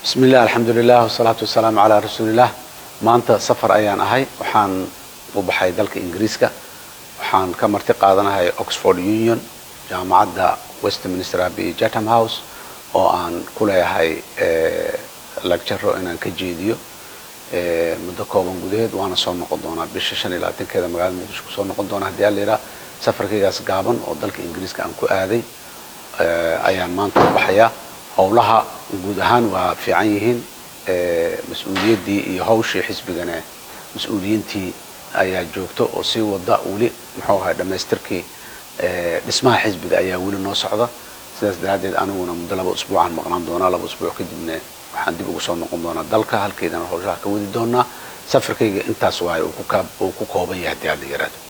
bismi illah alxamdulilah wasalaatu wasalaamu calaa rasuuliillah maanta safar ayaan ahay waxaan u baxay dalka ingiriiska waxaan ka marti qaadanahay oxford union jaamacadda westminster abbey chatham house oo aan ku leeyahay lagjaro inaan ka jeediyo muddo kooban gudaheed waana soo noqon doonaa bisha shan iyo labaatankeeda magaalada muqdisho kusoo noqon doonaa haddii alla yidhaha safarkaygaas gaaban oo dalka ingiriiska aan ku aaday ayaan maanta u baxayaa howlaha guud ahaan waa fiican yihiin mas-uuliyaddii iyo hawshii xisbigana mas-uuliyiintii ayaa joogto oo sii wada weli muxuu ahay dhammaystirkii dhismaha xisbiga ayaa weli noo socda sidaas daraaddeed aniguna muddo laba usbuucaan maqnaan doonaa laba usbuuc kadibna waxaan dib ugu soo noqon doonaa dalka halkeydana howshaha ka wadi doonaa safarkayga intaas waayo uu ku kooban yahay haddii aad la yaraado